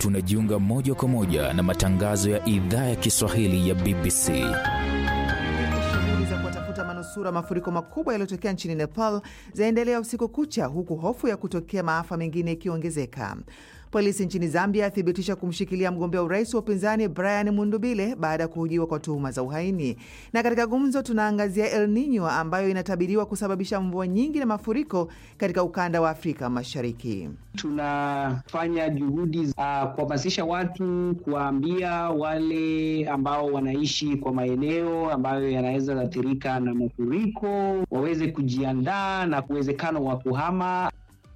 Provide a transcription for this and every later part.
tunajiunga moja kwa moja na matangazo ya idhaa ya Kiswahili ya BBC. Shughuli za kuwatafuta manusura mafuriko makubwa yaliyotokea nchini Nepal zaendelea usiku kucha, huku hofu ya kutokea maafa mengine ikiongezeka. Polisi nchini Zambia athibitisha kumshikilia mgombea urais wa upinzani Brian Mundubile baada ya kuhojiwa kwa tuhuma za uhaini. Na katika gumzo, tunaangazia El Nino ambayo inatabiriwa kusababisha mvua nyingi na mafuriko katika ukanda wa Afrika Mashariki. Tunafanya juhudi za uh, kuhamasisha watu, kuwaambia wale ambao wanaishi kwa maeneo ambayo yanaweza athirika na mafuriko waweze kujiandaa na uwezekano wa kuhama.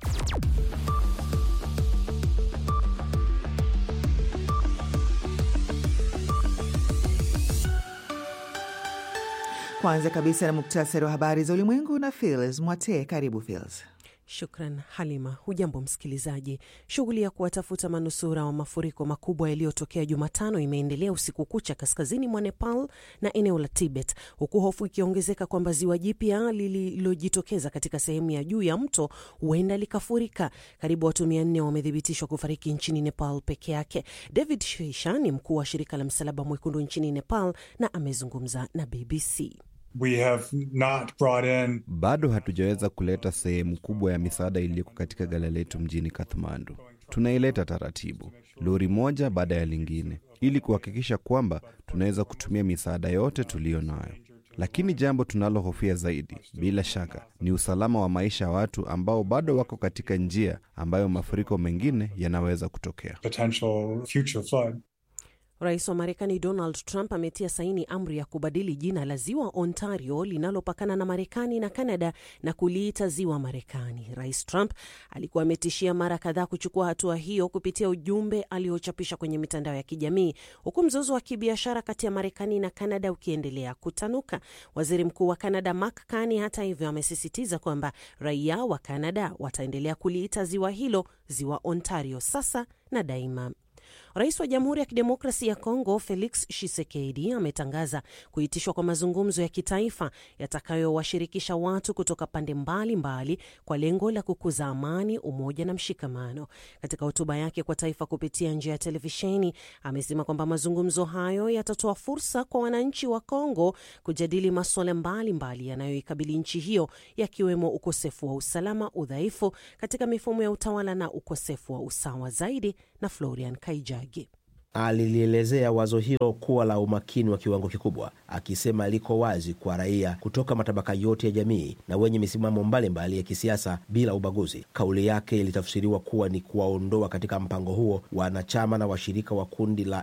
Kwanza kabisa na muktasari wa habari za ulimwengu na Fils Mwate. Karibu Fils. Shukran Halima. Hujambo msikilizaji. Shughuli ya kuwatafuta manusura wa mafuriko makubwa yaliyotokea Jumatano imeendelea usiku kucha kaskazini mwa Nepal na eneo la Tibet, huku hofu ikiongezeka kwamba ziwa jipya lililojitokeza katika sehemu ya juu ya mto huenda likafurika. Karibu watu mia nne wamethibitishwa kufariki nchini Nepal peke yake. David Shisha ni mkuu wa shirika la Msalaba Mwekundu nchini Nepal na amezungumza na BBC. We have not brought in... bado hatujaweza kuleta sehemu kubwa ya misaada iliyoko katika gala letu mjini Kathmandu. Tunaileta taratibu, lori moja baada ya lingine, ili kuhakikisha kwamba tunaweza kutumia misaada yote tuliyo nayo. Lakini jambo tunalohofia zaidi, bila shaka, ni usalama wa maisha ya watu ambao bado wako katika njia ambayo mafuriko mengine yanaweza kutokea. potential future flood. Rais wa Marekani Donald Trump ametia saini amri ya kubadili jina la ziwa Ontario linalopakana na Marekani na Canada na kuliita ziwa Marekani. Rais Trump alikuwa ametishia mara kadhaa kuchukua hatua hiyo kupitia ujumbe aliochapisha kwenye mitandao ya kijamii, huku mzozo wa kibiashara kati ya Marekani na Canada ukiendelea kutanuka. Waziri Mkuu wa Canada Mark Carney, hata hivyo, amesisitiza kwamba raia wa Canada wataendelea kuliita ziwa hilo ziwa Ontario sasa na daima. Rais wa Jamhuri ya Kidemokrasi ya Kongo Felix Tshisekedi ametangaza kuitishwa kwa mazungumzo ya kitaifa yatakayowashirikisha watu kutoka pande mbalimbali mbali kwa lengo la kukuza amani, umoja na mshikamano. Katika hotuba yake kwa taifa kupitia njia ya televisheni, amesema kwamba mazungumzo hayo yatatoa fursa kwa wananchi wa Kongo kujadili masuala mbalimbali yanayoikabili nchi hiyo, yakiwemo ukosefu wa usalama, udhaifu katika mifumo ya utawala na ukosefu wa usawa zaidi. Na Florian Kaijagi alilielezea wazo hilo kuwa la umakini wa kiwango kikubwa, akisema liko wazi kwa raia kutoka matabaka yote ya jamii na wenye misimamo mbalimbali ya kisiasa bila ubaguzi. Kauli yake ilitafsiriwa kuwa ni kuwaondoa katika mpango huo wanachama na washirika wa kundi la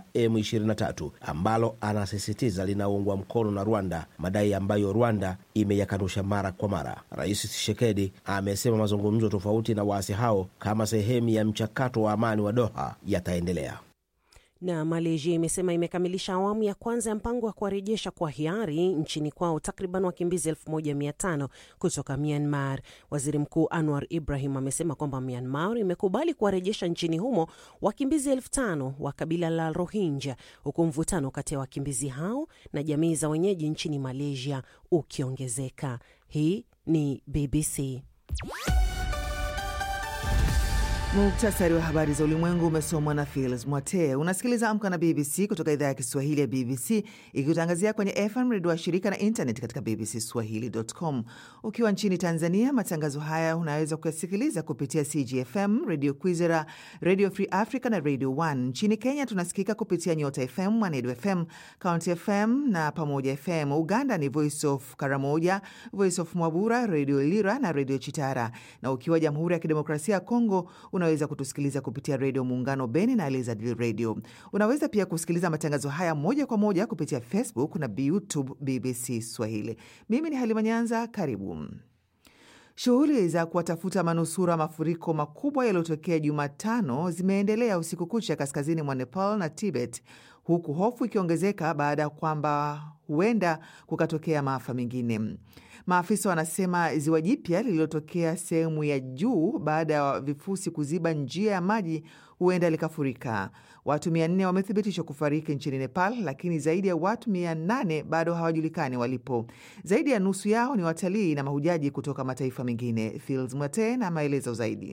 M23 ambalo anasisitiza linaungwa mkono na Rwanda, madai ambayo Rwanda imeyakanusha mara kwa mara. Rais Tshisekedi amesema mazungumzo tofauti na waasi hao kama sehemu ya mchakato wa amani wa Doha yataendelea na Malaysia imesema imekamilisha awamu ya kwanza ya mpango wa kuwarejesha kwa hiari nchini kwao takriban wakimbizi 1500 kutoka Myanmar. Waziri Mkuu Anwar Ibrahim amesema kwamba Myanmar imekubali kuwarejesha nchini humo wakimbizi 5000 wa kabila la Rohingya, huku mvutano kati ya wakimbizi hao na jamii za wenyeji nchini Malaysia ukiongezeka. Hii ni BBC. Muktasari wa habari za ulimwengu umesomwa na Fils Mwate. Unasikiliza Amka na BBC kutoka idhaa ya Kiswahili ya BBC ikikutangazia kwenye FM redio wa shirika na internet katika bbcswahili.com. Ukiwa nchini Tanzania, matangazo haya unaweza kuyasikiliza kupitia CGFM, Radio Kwizera, Radio Free Africa na Radio 1. Nchini Kenya tunasikika kupitia Nyota FM, Mwanedu FM, County FM na Pamoja FM. Uganda ni Voice of Karamoja, Voice of Mwabura, Radio Lira na Radio Chitara, na ukiwa Jamhuri ya Kidemokrasia ya Kongo unaweza kutusikiliza kupitia redio Muungano Beni na Elizadil Radio. Unaweza pia kusikiliza matangazo haya moja kwa moja kupitia Facebook na YouTube BBC Swahili. Mimi ni Halima Nyanza, karibu. Shughuli za kuwatafuta manusura mafuriko makubwa yaliyotokea Jumatano zimeendelea usiku kucha kaskazini mwa Nepal na Tibet, huku hofu ikiongezeka baada ya kwamba huenda kukatokea maafa mengine. Maafisa wanasema ziwa jipya lililotokea sehemu ya juu baada ya vifusi kuziba njia ya maji huenda likafurika. Watu mia nne wamethibitishwa kufariki nchini Nepal, lakini zaidi ya watu mia nane bado hawajulikani walipo. Zaidi ya nusu yao ni watalii na mahujaji kutoka mataifa mengine. Fils Mwate na maelezo zaidi.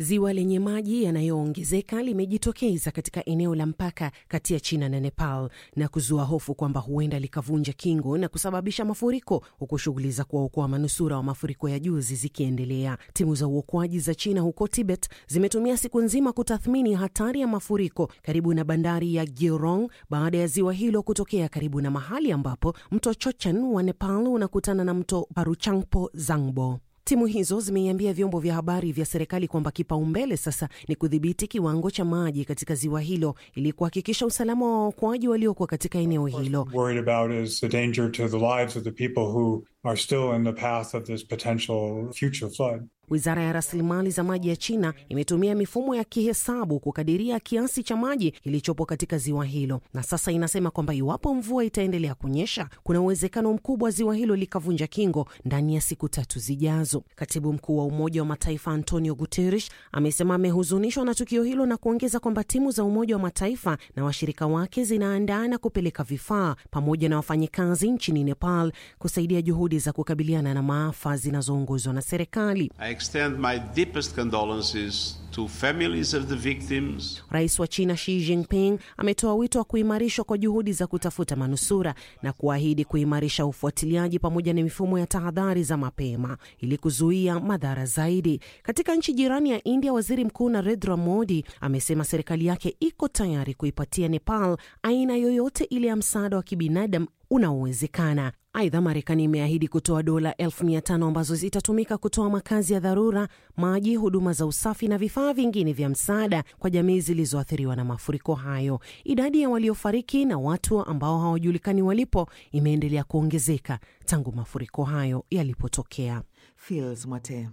Ziwa lenye maji yanayoongezeka limejitokeza katika eneo la mpaka kati ya China na Nepal na kuzua hofu kwamba huenda likavunja kingo na kusababisha mafuriko, huku shughuli za kuwaokoa manusura wa mafuriko ya juzi zikiendelea. Timu za uokoaji za China huko Tibet zimetumia siku nzima kutathmini hatari ya mafuriko karibu na bandari ya Georong baada ya ziwa hilo kutokea karibu na mahali ambapo mto Chochen wa Nepal unakutana na mto Paruchangpo Zangbo. Timu hizo zimeiambia vyombo vya habari vya serikali kwamba kipaumbele sasa ni kudhibiti kiwango cha maji katika ziwa hilo ili kuhakikisha usalama wa waokoaji waliokuwa katika eneo hilo. Worried about is the danger to the lives of the people who are still in the path of this potential future flood. Wizara ya rasilimali za maji ya China imetumia mifumo ya kihesabu kukadiria kiasi cha maji kilichopo katika ziwa hilo, na sasa inasema kwamba iwapo mvua itaendelea kunyesha, kuna uwezekano mkubwa ziwa hilo likavunja kingo ndani ya siku tatu zijazo. Katibu mkuu wa Umoja wa Mataifa Antonio Guterres amesema amehuzunishwa na tukio hilo na kuongeza kwamba timu za Umoja wa Mataifa na washirika wake zinaandaa na kupeleka vifaa pamoja na wafanyikazi nchini Nepal kusaidia juhudi za kukabiliana na maafa zinazoongozwa na serikali. I extend my deepest condolences to families of the victims. Rais wa China Xi Jinping ametoa wito wa kuimarishwa kwa juhudi za kutafuta manusura na kuahidi kuimarisha ufuatiliaji pamoja na mifumo ya tahadhari za mapema ili kuzuia madhara zaidi. Katika nchi jirani ya India, waziri mkuu Narendra Modi amesema serikali yake iko tayari kuipatia Nepal aina yoyote ile ya msaada wa kibinadamu unaowezekana. Aidha, Marekani imeahidi kutoa dola elfu mia tano ambazo zitatumika kutoa makazi ya dharura, maji, huduma za usafi na vifaa vingine vya msaada kwa jamii zilizoathiriwa na mafuriko hayo. Idadi ya waliofariki na watu ambao hawajulikani walipo imeendelea kuongezeka tangu mafuriko hayo yalipotokea. Fils Mwate.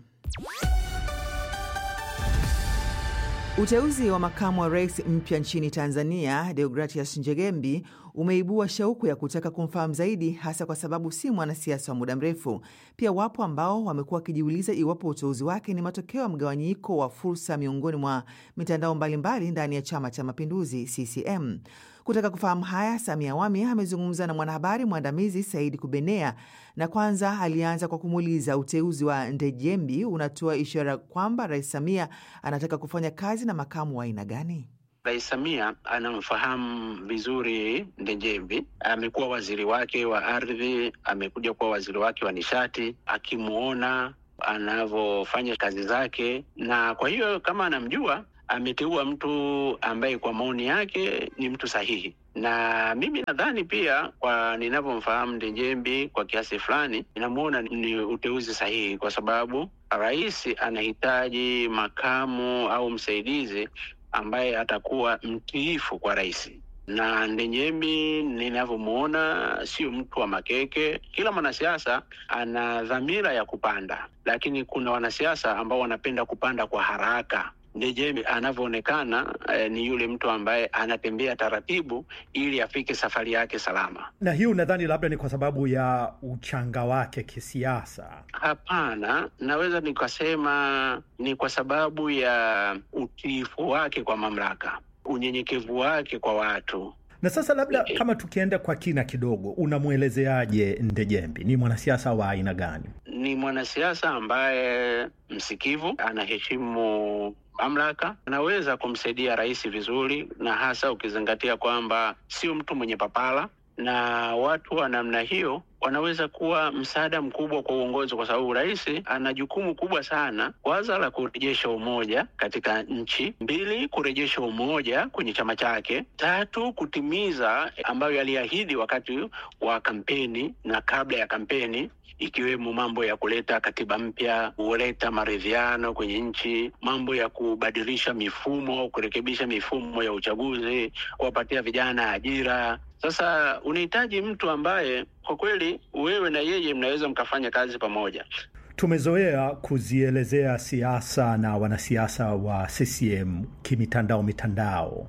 Uteuzi wa makamu wa rais mpya nchini Tanzania, Deogratias Njegembi, umeibua shauku ya kutaka kumfahamu zaidi, hasa kwa sababu si mwanasiasa wa muda mrefu. Pia wapo ambao wamekuwa wakijiuliza iwapo uteuzi wake ni matokeo ya mgawanyiko wa fursa miongoni mwa mitandao mbalimbali ndani ya Chama cha Mapinduzi, CCM. Kutaka kufahamu haya, Samia Awami amezungumza na mwanahabari mwandamizi Saidi Kubenea, na kwanza alianza kwa kumuuliza uteuzi wa Ndejembi unatoa ishara kwamba Rais Samia anataka kufanya kazi na makamu wa aina gani? Rais Samia anamfahamu vizuri Ndejembi. Amekuwa waziri wake wa ardhi, amekuja kuwa waziri wake wa nishati, akimwona anavyofanya kazi zake, na kwa hiyo kama anamjua ameteua mtu ambaye kwa maoni yake ni mtu sahihi, na mimi nadhani pia kwa ninavyomfahamu Ndejembi kwa kiasi fulani, ninamwona ni uteuzi sahihi, kwa sababu rais anahitaji makamu au msaidizi ambaye atakuwa mtiifu kwa rais na Ndejembi ninavyomwona sio mtu wa makeke. Kila mwanasiasa ana dhamira ya kupanda, lakini kuna wanasiasa ambao wanapenda kupanda kwa haraka. Ndejembi anavyoonekana eh, ni yule mtu ambaye anatembea taratibu ili afike safari yake salama. Na hiyo nadhani labda ni kwa sababu ya uchanga wake kisiasa. Hapana, naweza nikasema ni kwa sababu ya utiifu wake kwa mamlaka, unyenyekevu wake kwa watu. Na sasa labda kama tukienda kwa kina kidogo, unamwelezeaje Ndejembi? Ni mwanasiasa wa aina gani? Ni mwanasiasa ambaye msikivu, anaheshimu mamlaka, anaweza kumsaidia rais vizuri, na hasa ukizingatia kwamba sio mtu mwenye papala, na watu wa namna hiyo wanaweza kuwa msaada mkubwa kwa uongozi, kwa sababu rais ana jukumu kubwa sana, kwanza la kurejesha umoja katika nchi, mbili kurejesha umoja kwenye chama chake, tatu kutimiza ambayo aliahidi wakati wa kampeni na kabla ya kampeni ikiwemo mambo ya kuleta katiba mpya, kuleta maridhiano kwenye nchi, mambo ya kubadilisha mifumo, kurekebisha mifumo ya uchaguzi, kuwapatia vijana ajira. Sasa unahitaji mtu ambaye kwa kweli wewe na yeye mnaweza mkafanya kazi pamoja. Tumezoea kuzielezea siasa na wanasiasa wa CCM kimitandao mitandao.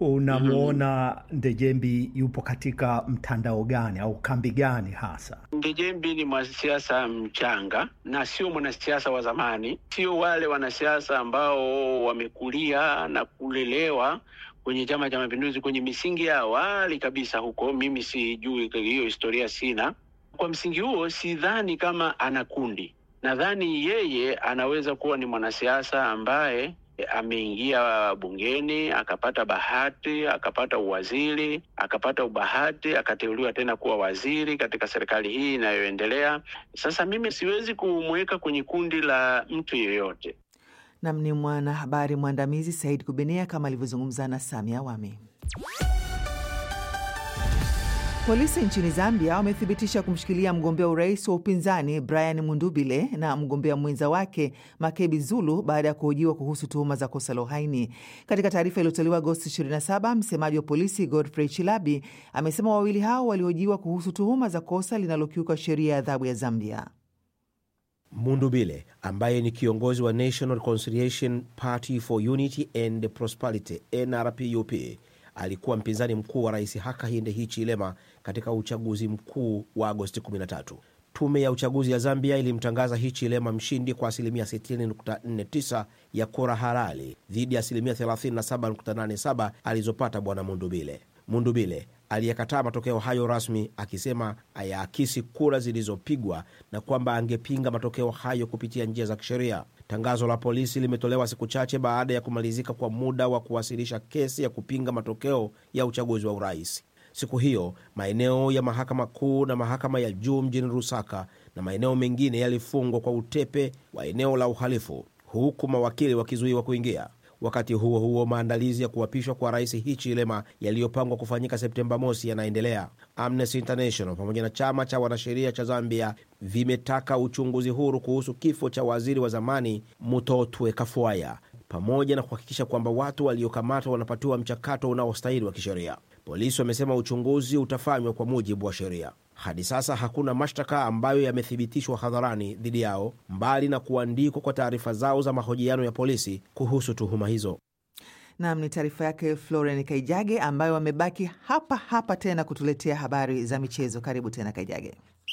Unamwona Ndejembi yupo katika mtandao gani au kambi gani hasa? Ndejembi ni mwanasiasa mchanga na sio mwanasiasa wa zamani, sio wale wanasiasa ambao wamekulia na kulelewa kwenye Chama cha Mapinduzi kwenye misingi ya awali kabisa huko. Mimi sijui hiyo historia, sina. Kwa msingi huo, sidhani kama ana kundi. Nadhani yeye anaweza kuwa ni mwanasiasa ambaye ameingia bungeni akapata bahati, akapata uwaziri, akapata ubahati, akateuliwa tena kuwa waziri katika serikali hii inayoendelea. Sasa mimi siwezi kumweka kwenye kundi la mtu yeyote. Nam ni mwanahabari mwandamizi Said Kubenea kama alivyozungumza na Samia Wami. Polisi nchini Zambia wamethibitisha kumshikilia mgombea urais wa upinzani Brian Mundubile na mgombea mwenza wake Makebi Zulu baada ya kuhojiwa kuhusu tuhuma za kosa la uhaini. Katika taarifa iliyotolewa Agosti 27, msemaji wa polisi Godfrey Chilabi amesema wawili hao walihojiwa kuhusu tuhuma za kosa linalokiuka sheria ya adhabu ya Zambia. Mundubile ambaye ni kiongozi wa National Reconciliation Party for Unity and Prosperity NRPUP alikuwa mpinzani mkuu wa rais Hakainde Hichilema katika uchaguzi mkuu wa Agosti 13. Tume ya uchaguzi ya Zambia ilimtangaza Hichilema mshindi kwa asilimia 60.49 ya kura halali dhidi ya asilimia 37.87 alizopata bwana Mundubile. Mundubile aliyekataa matokeo hayo rasmi akisema hayaakisi kura zilizopigwa na kwamba angepinga matokeo hayo kupitia njia za kisheria. Tangazo la polisi limetolewa siku chache baada ya kumalizika kwa muda wa kuwasilisha kesi ya kupinga matokeo ya uchaguzi wa urais. Siku hiyo maeneo ya mahakama kuu na mahakama ya juu mjini Lusaka na maeneo mengine yalifungwa kwa utepe wa eneo la uhalifu, huku mawakili wakizuiwa kuingia. Wakati huo huo, maandalizi ya kuapishwa kwa rais Hichilema yaliyopangwa kufanyika Septemba mosi yanaendelea. Amnesty International pamoja na chama cha wanasheria cha Zambia vimetaka uchunguzi huru kuhusu kifo cha waziri wa zamani Mutotwe Kafuaya pamoja na kuhakikisha kwamba watu waliokamatwa wanapatiwa mchakato unaostahili wa kisheria. Polisi wamesema uchunguzi utafanywa kwa mujibu wa sheria. Hadi sasa hakuna mashtaka ambayo yamethibitishwa hadharani dhidi yao, mbali na kuandikwa kwa taarifa zao za mahojiano ya polisi kuhusu tuhuma hizo. Nam ni taarifa yake Floren Kaijage, ambayo wamebaki hapa hapa tena kutuletea habari za michezo. Karibu tena Kaijage.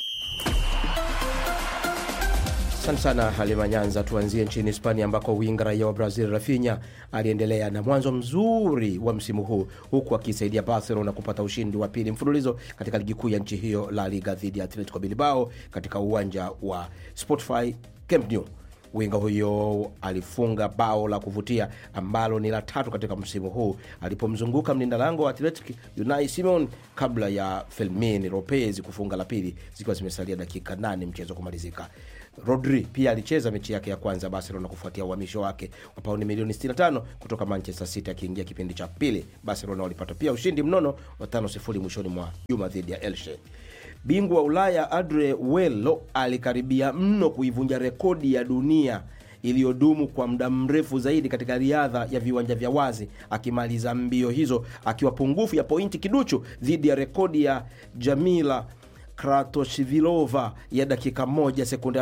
Asante sana Halima Nyanza. Tuanzie nchini Hispania ambako winga raia wa Brazil Rafinha aliendelea na mwanzo mzuri wa msimu huu huku akisaidia Barcelona kupata ushindi wa pili mfululizo katika ligi kuu ya nchi hiyo La Liga dhidi ya Atletico Bilbao katika uwanja wa Spotify Camp Nou. Winga huyo alifunga bao la kuvutia ambalo ni la tatu katika msimu huu alipomzunguka mlinda lango wa Athletic Unai Simon kabla ya Fermin Lopez kufunga la pili zikiwa zimesalia dakika nane mchezo kumalizika. Rodri pia alicheza mechi yake ya kwanza Barcelona kufuatia uhamisho wake wa pauni milioni 65 kutoka Manchester City akiingia kipindi cha pili. Barcelona walipata pia ushindi mnono wa 5-0 mwishoni mwa juma dhidi ya Elche. Bingwa wa Ulaya Andre Wello alikaribia mno kuivunja rekodi ya dunia iliyodumu kwa muda mrefu zaidi katika riadha ya viwanja vya wazi, akimaliza mbio hizo akiwa pungufu ya pointi kiduchu dhidi ya rekodi ya Jamila Kratoshvilova ya dakika 1 sekunde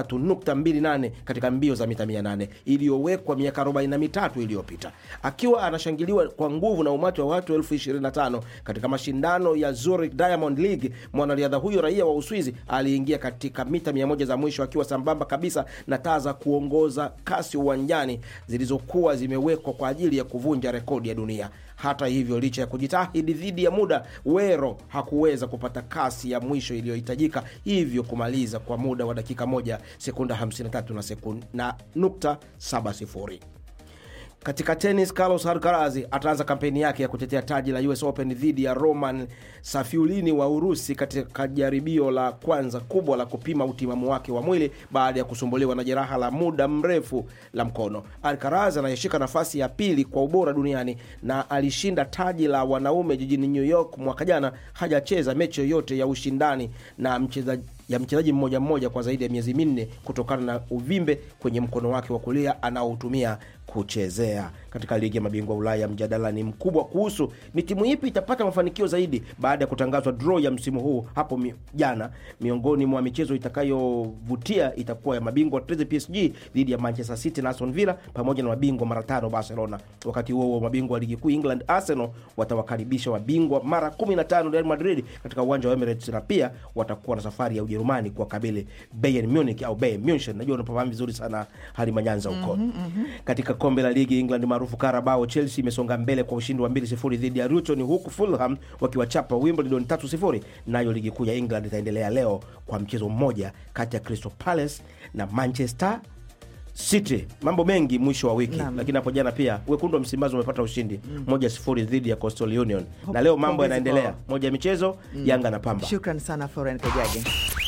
53.28 katika mbio za mita 800 iliyowekwa miaka 43 iliyopita. Akiwa anashangiliwa kwa nguvu na umati wa watu elfu 25 katika mashindano ya Zurich Diamond League, mwanariadha huyo raia wa Uswizi aliingia katika mita 100 za mwisho akiwa sambamba kabisa na taa za kuongoza kasi uwanjani zilizokuwa zimewekwa kwa ajili ya kuvunja rekodi ya dunia. Hata hivyo, licha ya kujitahidi dhidi ya muda, Wero hakuweza kupata kasi ya mwisho iliyohitajika, hivyo kumaliza kwa muda wa dakika moja sekunda 53 na sekunda na nukta 70. Katika tenis, Carlos Alcaraz ataanza kampeni yake ya kutetea taji la US Open dhidi ya Roman Safiulini wa Urusi katika jaribio la kwanza kubwa la kupima utimamu wake wa mwili baada ya kusumbuliwa na jeraha la muda mrefu la mkono. Alcaraz anayeshika nafasi ya pili kwa ubora duniani na alishinda taji la wanaume jijini New York mwaka jana, hajacheza mechi yoyote ya ushindani na mchezaji ya mchezaji mmoja mmoja kwa zaidi ya miezi minne kutokana na uvimbe kwenye mkono wake wa kulia anaotumia kuchezea. Katika ligi ya mabingwa Ulaya, mjadala ni mkubwa kuhusu ni timu ipi itapata mafanikio zaidi baada ya kutangazwa draw ya msimu huu hapo mi, jana. Miongoni mwa michezo itakayovutia itakuwa ya mabingwa Treze PSG dhidi ya Manchester City na Aston Villa pamoja na mabingwa mara tano Barcelona. Wakati huo huo, mabingwa wa ligi kuu England Arsenal watawakaribisha mabingwa mara 15 Real Madrid katika uwanja wa Emirates na pia watakuwa na safari ya Ujerumani kuwakabili Bayern Munich au Bayern Munchen. Najua unafahamu vizuri sana hali manyanza huko. mm -hmm, mm -hmm. Katika kombe la ligi England maarufu Carabao, Chelsea imesonga mbele kwa ushindi wa 2-0 dhidi ya Luton, huku Fulham wakiwachapa Wimbledon 3-0. Nayo ligi kuu ya England itaendelea leo kwa mchezo mmoja kati ya Crystal Palace na Manchester City mambo mengi mwisho wa wiki Naam. lakini hapo jana pia wekundu wa Msimbazi umepata ushindi moja sifuri dhidi ya Coastal Union na leo mambo Pongezi yanaendelea kwao. moja ya michezo Yanga na Pamba Shukran sana Foren Kajage.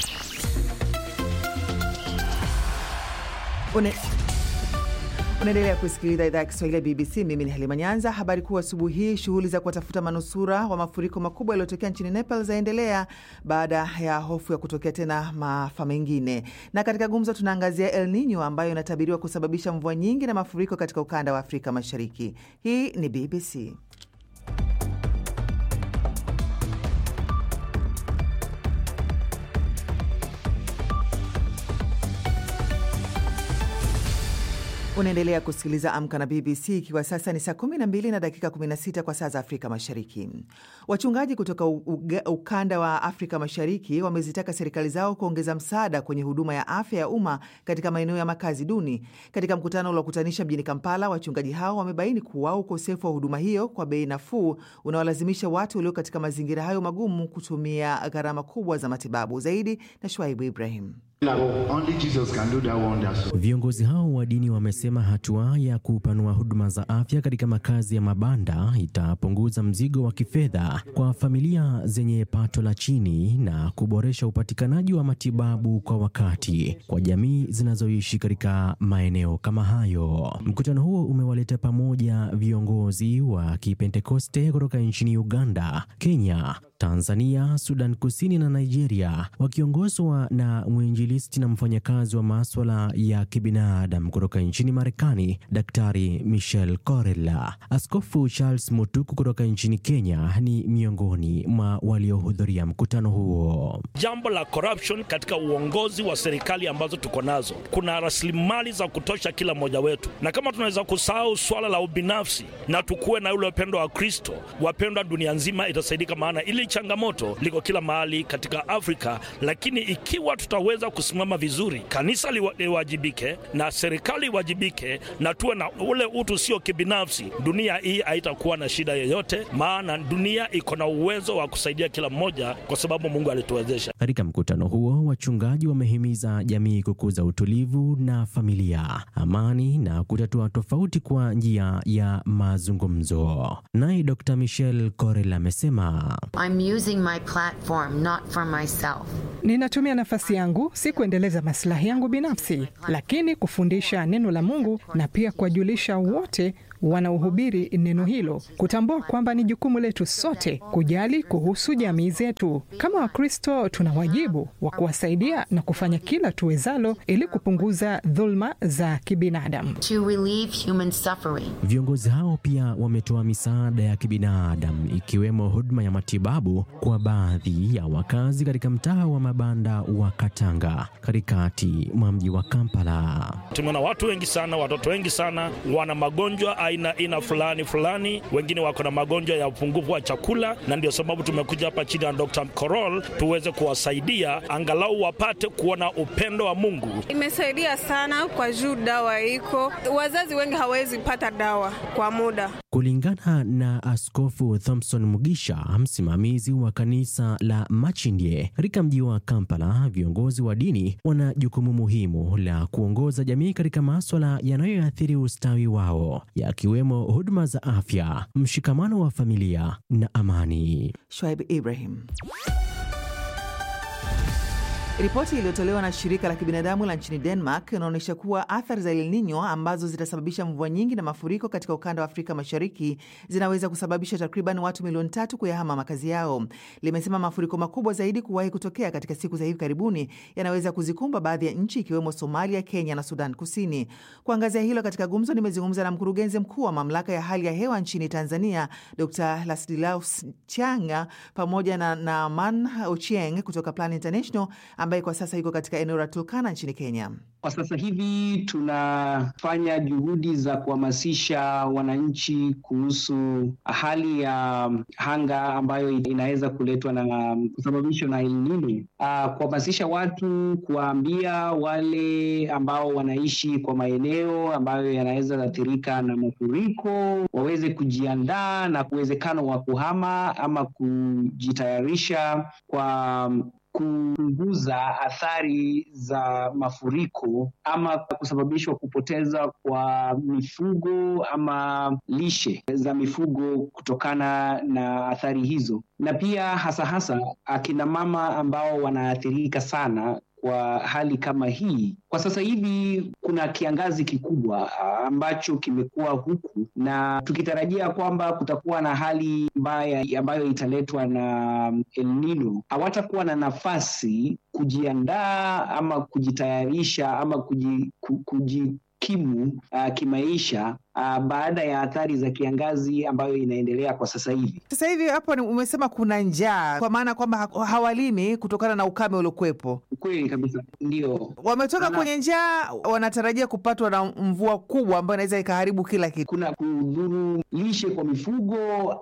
Une... Unaendelea kusikiliza idhaa ya Kiswahili ya BBC. Mimi ni Halima Nyanza. Habari kuu asubuhi hii, shughuli za kuwatafuta manusura wa mafuriko makubwa yaliyotokea nchini Nepal zaendelea baada ya hofu ya kutokea tena maafa mengine. Na katika gumzo tunaangazia El Nino ambayo inatabiriwa kusababisha mvua nyingi na mafuriko katika ukanda wa Afrika Mashariki. Hii ni BBC. Unaendelea kusikiliza Amka na BBC ikiwa sasa ni saa 12 na dakika 16 kwa saa za Afrika Mashariki. Wachungaji kutoka u- uga- ukanda wa Afrika Mashariki wamezitaka serikali zao kuongeza msaada kwenye huduma ya afya ya umma katika maeneo ya makazi duni. Katika mkutano uliokutanisha mjini Kampala, wachungaji hao wamebaini kuwa ukosefu wa huduma hiyo kwa bei nafuu unaolazimisha watu walio katika mazingira hayo magumu kutumia gharama kubwa za matibabu. Zaidi na Shwaibu Ibrahim. Only Jesus can do that wonders. Viongozi hao wa dini wamesema hatua ya kupanua huduma za afya katika makazi ya mabanda itapunguza mzigo wa kifedha kwa familia zenye pato la chini na kuboresha upatikanaji wa matibabu kwa wakati kwa jamii zinazoishi katika maeneo kama hayo. Mkutano huo umewaleta pamoja viongozi wa Kipentekoste kutoka nchini Uganda, Kenya, Tanzania, Sudan Kusini na Nigeria wakiongozwa na mwinjilisti na mfanyakazi wa maswala ya kibinadamu kutoka nchini Marekani, Daktari Michel Corella. Askofu Charles Mutuku kutoka nchini Kenya ni miongoni mwa waliohudhuria mkutano huo. Jambo la corruption katika uongozi wa serikali ambazo tuko nazo, kuna rasilimali za kutosha kila mmoja wetu, na kama tunaweza kusahau swala la ubinafsi na tukuwe na ule upendo wa Kristo, wapendwa, dunia nzima itasaidika, maana ili changamoto liko kila mahali katika Afrika. Lakini ikiwa tutaweza kusimama vizuri, kanisa liwa- liwajibike na serikali iwajibike, na tuwe na ule utu sio kibinafsi, dunia hii haitakuwa na shida yoyote, maana dunia iko na uwezo wa kusaidia kila mmoja kwa sababu Mungu alituwezesha. Katika mkutano huo, wachungaji wamehimiza jamii kukuza utulivu na familia, amani na kutatua tofauti kwa njia ya mazungumzo. Naye Dr. Michel Corel amesema I'm using my platform not for myself. Ninatumia nafasi yangu si kuendeleza maslahi yangu binafsi, lakini kufundisha neno la Mungu na pia kuwajulisha wote wanaohubiri neno hilo, kutambua kwamba ni jukumu letu sote kujali kuhusu jamii zetu. Kama Wakristo, tuna wajibu wa kuwasaidia na kufanya kila tuwezalo ili kupunguza dhulma za kibinadamu. To relieve human suffering. Viongozi hao pia wametoa misaada ya kibinadamu ikiwemo huduma ya matibabu kwa baadhi ya wakazi katika mtaa wa mabanda wa Katanga katikati mwa mji wa Kampala. Tumeona watu wengi sana, watoto wengi sana wana magonjwa aina aina fulani fulani, wengine wako na magonjwa ya upungufu wa chakula, na ndio sababu tumekuja hapa chini ya Dr. Korol tuweze kuwasaidia angalau wapate kuona upendo wa Mungu. Imesaidia sana kwa juu dawa iko, wazazi wengi hawezi pata dawa kwa muda. Kulingana na Askofu Thompson Mugisha, msimamizi wa kanisa la Machindie katika mji wa Kampala, viongozi wa dini wana jukumu muhimu la kuongoza jamii katika maswala yanayoathiri ustawi wao, yakiwemo huduma za afya, mshikamano wa familia na amani. Shwaib Ibrahim. Ripoti iliyotolewa na shirika la kibinadamu la nchini Denmark inaonyesha kuwa athari za El Nino ambazo zitasababisha mvua nyingi na mafuriko katika ukanda wa Afrika Mashariki zinaweza kusababisha takriban watu milioni tatu kuyahama makazi yao. Limesema mafuriko makubwa zaidi kuwahi kutokea katika siku za hivi karibuni yanaweza kuzikumba baadhi ya nchi ikiwemo Somalia, Kenya na Sudan Kusini. Kuangazia hilo katika gumzo, nimezungumza na mkurugenzi mkuu wa mamlaka ya hali ya hewa nchini Tanzania, Dr Ladislaus Changa pamoja na Naaman Ochieng kutoka Plan International ambaye kwa sasa yuko katika eneo la Turkana nchini Kenya. Kwa sasa hivi tunafanya juhudi za kuhamasisha wananchi kuhusu hali ya anga ambayo inaweza kuletwa na kusababishwa na El Nino. Uh, kuhamasisha watu, kuwaambia wale ambao wanaishi kwa maeneo ambayo yanaweza athirika na mafuriko waweze kujiandaa na uwezekano wa kuhama ama kujitayarisha kwa kupunguza athari za mafuriko ama kusababishwa kupoteza kwa mifugo ama lishe za mifugo kutokana na athari hizo, na pia hasa hasa akina mama ambao wanaathirika sana kwa hali kama hii. Kwa sasa hivi kuna kiangazi kikubwa ambacho kimekuwa huku, na tukitarajia kwamba kutakuwa na hali mbaya ambayo italetwa na El Nino, hawatakuwa na nafasi kujiandaa ama kujitayarisha ama kuji, kuji kimu uh, kimaisha uh, baada ya athari za kiangazi ambayo inaendelea kwa sasa hivi. Sasa hivi hapo umesema kuna njaa, kwa maana kwamba hawalimi kutokana na ukame uliokuwepo. Kweli kabisa, ndio wametoka Ana... kwenye njaa, wanatarajia kupatwa na mvua kubwa ambayo inaweza ikaharibu kila kitu. Kuna kudhuru lishe kwa mifugo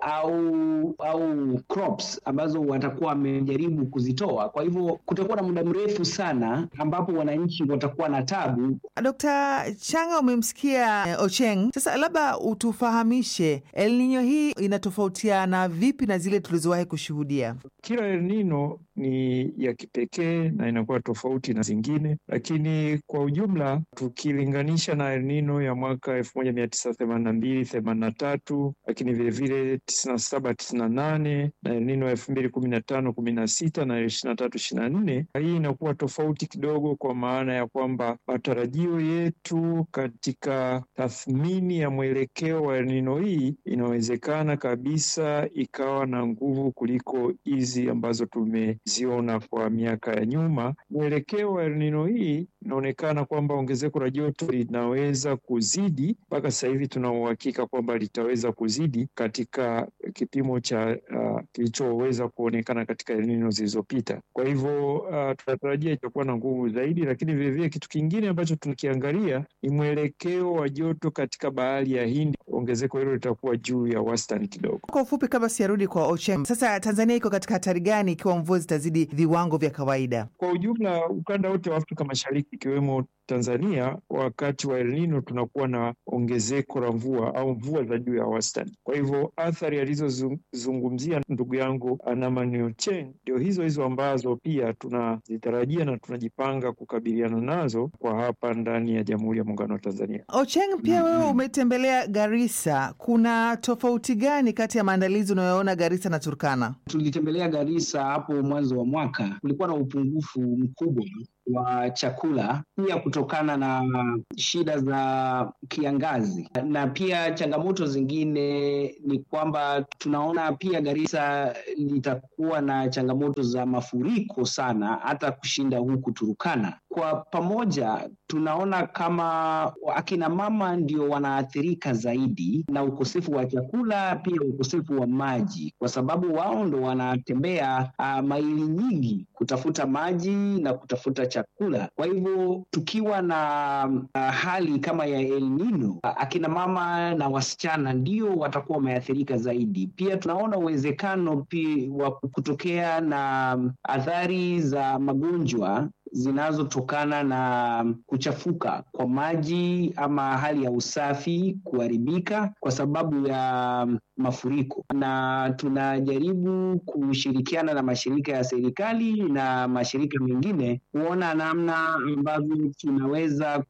au au crops ambazo watakuwa wamejaribu kuzitoa. Kwa hivyo kutakuwa na muda mrefu sana ambapo wananchi watakuwa na tabu. Dr. Changa, umemsikia Ocheng. Sasa labda utufahamishe El Nino hii inatofautiana vipi na zile tulizowahi kushuhudia? Kila El Nino ni ya kipekee na inakuwa tofauti na zingine, lakini kwa ujumla tukilinganisha na El Nino ya mwaka elfu moja mia tisa themanini na mbili themanini na tatu lakini vilevile tisini na saba tisini na nane na El Nino elfu mbili kumi na tano kumi na sita na ishirini na tatu ishirini na nne hii inakuwa tofauti kidogo, kwa maana ya kwamba matarajio yetu katika tathmini ya mwelekeo wa El Nino hii inawezekana kabisa ikawa na nguvu kuliko hizi ambazo tumeziona kwa miaka ya nyuma. Mwelekeo wa El Nino hii inaonekana kwamba ongezeko la joto linaweza kuzidi, mpaka sasa hivi tuna uhakika kwamba litaweza kuzidi katika kipimo cha uh, kilichoweza kuonekana katika El Nino zilizopita. Kwa hivyo uh, tunatarajia itakuwa na nguvu zaidi, lakini vilevile kitu kingine ambacho tunakiangalia ni mwelekeo wa joto katika bahari ya Hindi. Ongezeko hilo litakuwa juu ya wastani kidogo. Kwa ufupi, kabla sijarudi kwa Ocheng, sasa Tanzania iko katika hatari gani ikiwa mvua zitazidi viwango vya kawaida? Kwa ujumla, ukanda wote wa Afrika Mashariki ikiwemo Tanzania, wakati wa El Nino tunakuwa na ongezeko la mvua au mvua za juu ya wastani. Kwa hivyo athari alizozungumzia ndugu yangu Anamani Ocheng ndio hizo hizo ambazo pia tunazitarajia na tunajipanga kukabiliana nazo kwa hapa ndani ya Jamhuri ya Muungano wa Tanzania. Ocheng, pia wewe umetembelea Garissa, kuna tofauti gani kati ya maandalizi unayoona Garissa na Turkana? Tulitembelea Garissa hapo mwanzo wa mwaka, kulikuwa na upungufu mkubwa wa chakula pia kutokana na shida za kiangazi, na pia changamoto zingine ni kwamba tunaona pia Garissa litakuwa na changamoto za mafuriko sana, hata kushinda huku Turukana. Kwa pamoja tunaona kama akina mama ndio wanaathirika zaidi na ukosefu wa chakula, pia ukosefu wa maji, kwa sababu wao ndo wanatembea uh, maili nyingi kutafuta maji na kutafuta chakula. Kwa hivyo tukiwa na uh, hali kama ya El Nino, uh, akina mama na wasichana ndio watakuwa wameathirika zaidi. Pia tunaona uwezekano pia wa kutokea na athari za magonjwa zinazotokana na kuchafuka kwa maji ama hali ya usafi kuharibika kwa sababu ya mafuriko, na tunajaribu kushirikiana na mashirika ya serikali na mashirika mengine kuona namna ambavyo tunaweza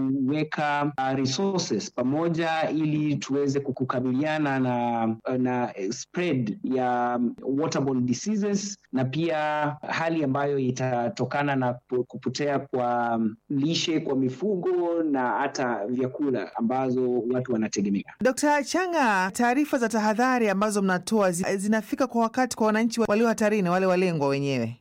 kuweka resources pamoja ili tuweze kukabiliana na, na spread ya waterborne diseases na pia hali ambayo itatokana na kupotea kwa lishe kwa mifugo na hata vyakula ambazo watu wanategemea. Dkt. Changa, taarifa za tahadhari ambazo mnatoa zinafika kwa wakati kwa wananchi walio hatarini, wale walengwa wenyewe?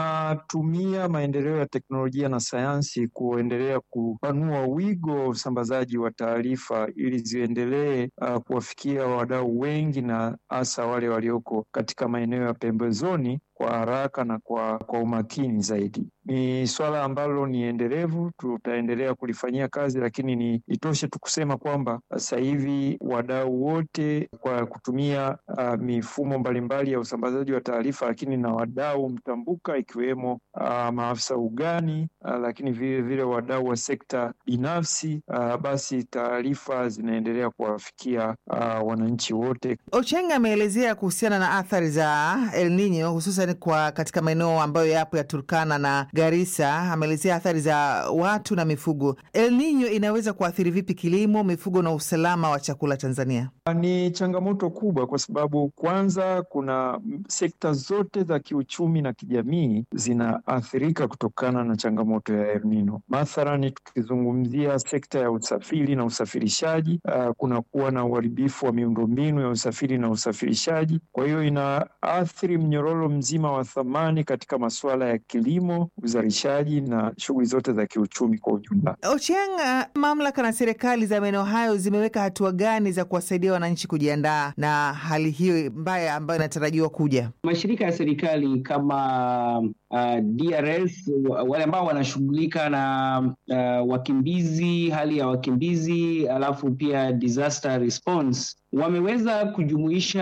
Tunatumia maendeleo ya teknolojia na sayansi kuendelea kupanua wigo wa usambazaji wa taarifa ili ziendelee uh, kuwafikia wadau wengi na hasa wale walioko katika maeneo ya pembezoni kwa haraka na kwa, kwa umakini zaidi. Ni swala ambalo ni endelevu, tutaendelea kulifanyia kazi, lakini ni itoshe tu kusema kwamba sasa hivi wadau wote kwa kutumia uh, mifumo mbalimbali ya usambazaji wa taarifa, lakini na wadau mtambuka zinaibuka ikiwemo uh, maafisa ugani uh, lakini vile vile wadau wa sekta binafsi uh, basi taarifa zinaendelea kuwafikia uh, wananchi wote. Ocheng ameelezea kuhusiana na athari za El Nino hususan kwa katika maeneo ambayo yapo ya Turkana na Garissa. Ameelezea athari za watu na mifugo. El Nino inaweza kuathiri vipi kilimo, mifugo na usalama wa chakula Tanzania? Ni changamoto kubwa kwa sababu kwanza, kuna sekta zote za kiuchumi na kijamii zinaathirika kutokana na changamoto ya El Nino. Mathalani, tukizungumzia sekta ya usafiri na usafirishaji, uh, kunakuwa na uharibifu wa miundombinu ya usafiri na usafirishaji. Kwa hiyo inaathiri mnyororo mzima wa thamani katika masuala ya kilimo, uzalishaji na shughuli zote za kiuchumi kwa ujumla. Ochieng, uh, mamlaka na serikali za maeneo hayo zimeweka hatua gani za kuwasaidia wananchi kujiandaa na hali hiyo mbaya ambayo inatarajiwa kuja? Mashirika ya serikali kama uh, DRS wale ambao wanashughulika na uh, wakimbizi, hali ya wakimbizi, alafu pia disaster response wameweza kujumuisha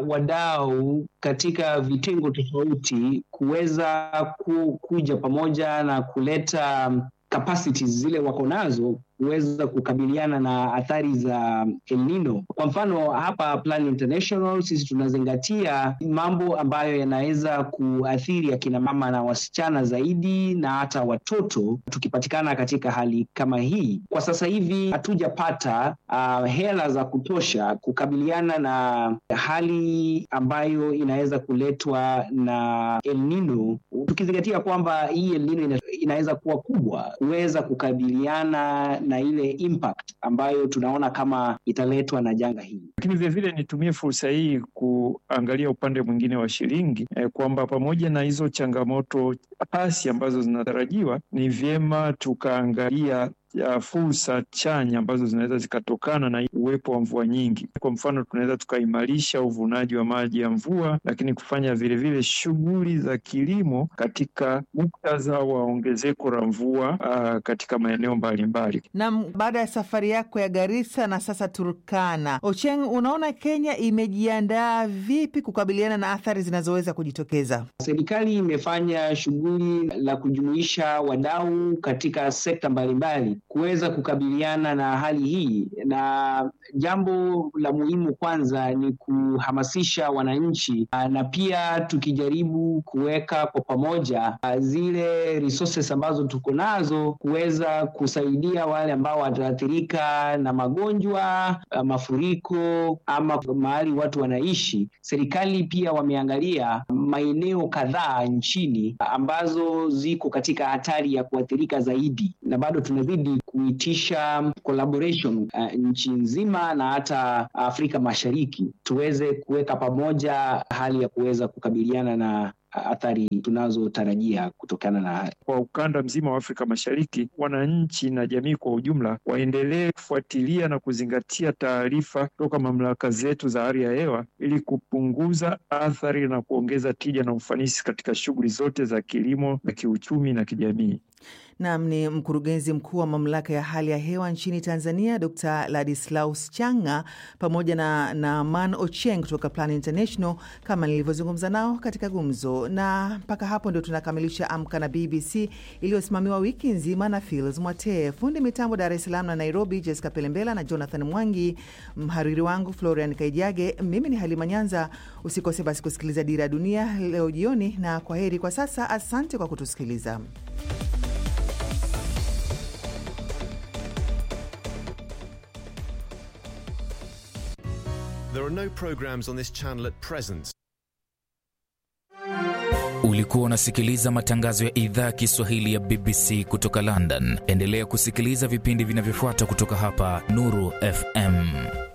wadau katika vitengo tofauti kuweza ku, kuja pamoja na kuleta capacities zile wako nazo kuweza kukabiliana na athari za El Nino. Kwa mfano hapa Plan International sisi tunazingatia mambo ambayo yanaweza kuathiri akina mama na wasichana zaidi na hata watoto tukipatikana katika hali kama hii. Kwa sasa hivi hatujapata uh, hela za kutosha kukabiliana na hali ambayo inaweza kuletwa na El Nino, tukizingatia kwamba hii El Nino ina, inaweza kuwa kubwa kuweza kukabiliana na ile impact ambayo tunaona kama italetwa na janga hili. Lakini vilevile nitumie fursa hii kuangalia upande mwingine wa shilingi eh, kwamba pamoja na hizo changamoto hasi ambazo zinatarajiwa, ni vyema tukaangalia ya fursa chanya ambazo zinaweza zikatokana na uwepo wa mvua nyingi. Kwa mfano, tunaweza tukaimarisha uvunaji wa maji ya mvua, lakini kufanya vilevile shughuli za kilimo katika muktadha wa ongezeko la mvua uh, katika maeneo mbalimbali. Na baada ya safari yako ya Garissa na sasa Turkana, Ocheng, unaona Kenya imejiandaa vipi kukabiliana na athari zinazoweza kujitokeza? Serikali imefanya shughuli la kujumuisha wadau katika sekta mbalimbali kuweza kukabiliana na hali hii, na jambo la muhimu kwanza ni kuhamasisha wananchi, na pia tukijaribu kuweka kwa pamoja zile resources ambazo tuko nazo kuweza kusaidia wale ambao wataathirika na magonjwa, mafuriko ama mahali watu wanaishi. Serikali pia wameangalia maeneo kadhaa nchini ambazo ziko katika hatari ya kuathirika zaidi, na bado tunazidi kuitisha collaboration uh, nchi nzima na hata Afrika Mashariki tuweze kuweka pamoja hali ya kuweza kukabiliana na athari tunazotarajia kutokana na kwa ukanda mzima wa Afrika Mashariki. Wananchi na jamii kwa ujumla waendelee kufuatilia na kuzingatia taarifa kutoka mamlaka zetu za hali ya hewa ili kupunguza athari na kuongeza tija na ufanisi katika shughuli zote za kilimo na kiuchumi na kijamii. Nam ni mkurugenzi mkuu wa mamlaka ya hali ya hewa nchini Tanzania, Dr Ladislaus Changa pamoja na Naaman Ocheng kutoka Plan International kama nilivyozungumza nao katika gumzo. Na mpaka hapo ndio tunakamilisha Amka na BBC iliyosimamiwa wiki nzima na Fils Mwatee, fundi mitambo Dar es Salaam na Nairobi, Jessica Pelembela na Jonathan Mwangi, mhariri wangu Florian Kaijage. Mimi ni Halima Nyanza. Usikose basi kusikiliza Dira ya Dunia leo jioni, na kwa heri kwa sasa. Asante kwa kutusikiliza. There are no programs on this channel at present. Ulikuwa unasikiliza matangazo ya idhaa ya Kiswahili ya BBC kutoka London. Endelea kusikiliza vipindi vinavyofuata kutoka hapa Nuru FM.